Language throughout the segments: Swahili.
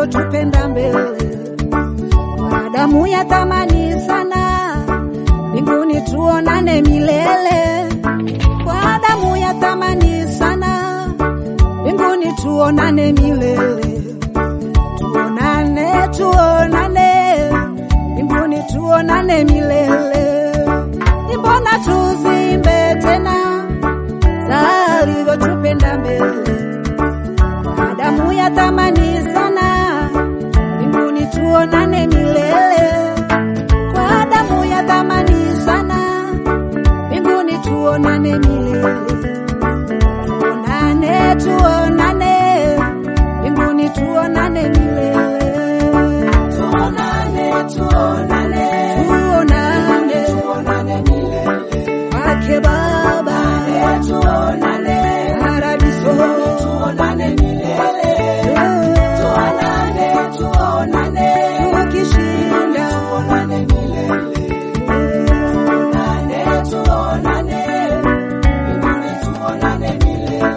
alivyotupenda mbele kwa damu ya thamani sana, mbinguni tuonane milele. Kwa damu ya thamani sana, mbinguni tuonane milele. Tuonane, tuonane, mbinguni tuonane milele. Mbona tuzimbe tena za alivyotupenda mbele kwa damu ya thamani sana, mbinguni tuonane milele. Kwa damu ya thamani sana, mbinguni tuonane milele. Tuonane, tuonane, mbinguni tuonane milele. Tuonane, tuonane, Tuonane tuonane milele. kwake Baba, Tuonane, paradiso. tuonane milele. Tuonane, tuonane, Tukishinda tuonane milele. Tuonane, tuonane, mbinguni tuonane milele.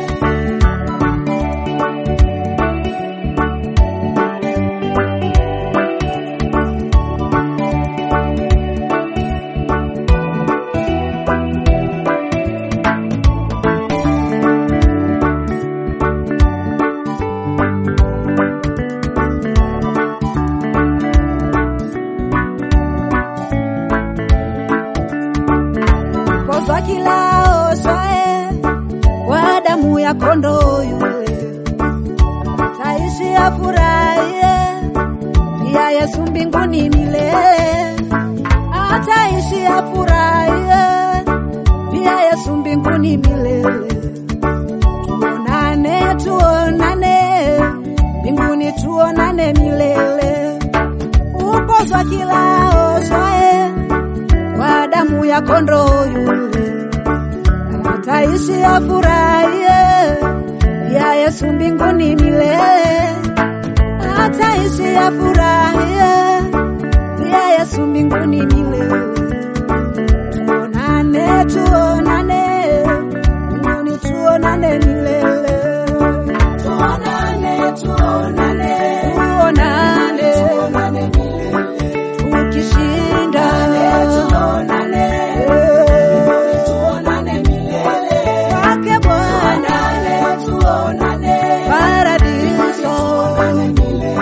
kosa kila oswae kwa damu ya kondoo yule taishi afurahie pia Yesu mbinguni milele ataishi afurahie pia Yesu mbinguni milele tuonane tuonane mbinguni tuonane milele ukozwa kila oswae kwa damu ya kondoo yule ataishi afurahie ya Yesu mbinguni milele ataishi afurahie ya Yesu mbinguni milele tuonane tuonane mbinguni tuonane milele Tuonane, tuonane, tuonane tuonane milele. tukishinda Tuonane, Eh, tuonane milele. kwake Bwana Tuonane, tuonane, paradiso tuonane milele.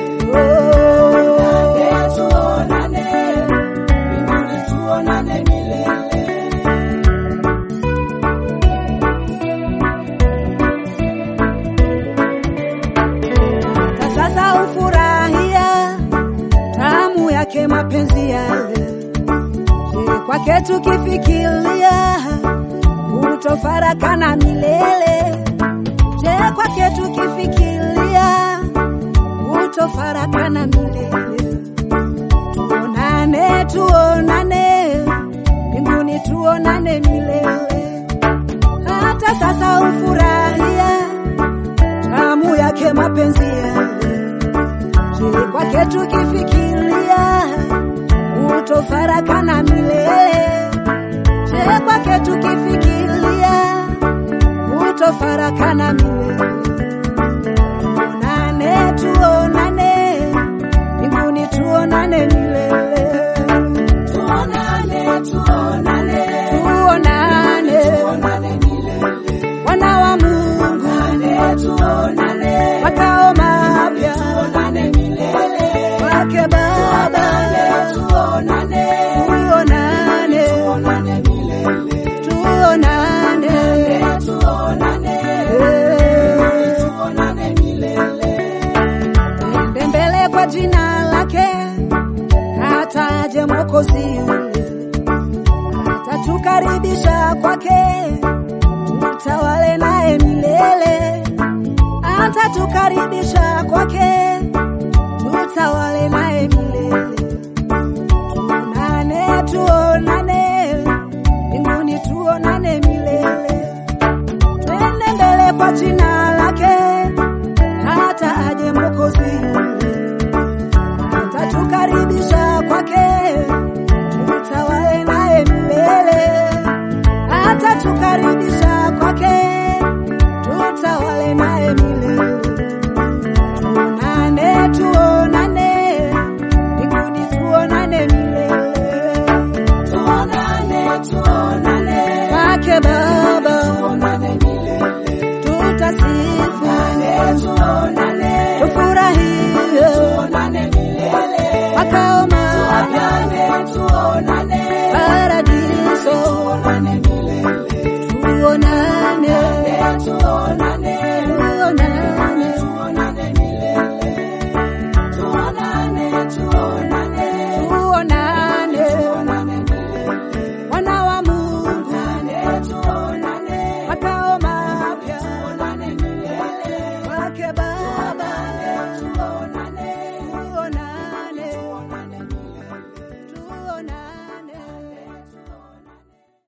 Oh. Tuonane, mbinguni tuonane milele. na sasa ufurahia tamu yake mapenzi yale. Je, kwake tukifikiria utofarakana milele? Je, kwake tukifikiria utofarakana milele? Tuonane, tuonane mbinguni, tuonane milele. Hata sasa ufurahia tamu yake mapenzi yale. Je, kwake tukifikiria utofarakana milele? Je, kwake tukifikiria utofarakana milele? Tuonane, tuonane mbinguni, tuonane milele. Tuonane, tuonane, Tuonane tuonane milele. wana wa Mungu, Tuonane, tuonane, makao mapya tuonane milele. kwake Baba. Tuonane, Tuonane, tuonane milele. tuonane, Tuonane, Eh, tuonane milele. twende mbele kwa jina lake, ataje Mwokozi yule, atatukaribisha kwake, tutawale naye milele, atatukaribisha kwake, tutawale naye milele. Tuonane, tuonane mbinguni, tuonane milele. Twende mbele kwa jina lake, hata aje Mwokozi yule, atatukaribisha kwake, tutawale naye milele. Atatukaribisha kwake, tutawale naye milele. Tuonane, makao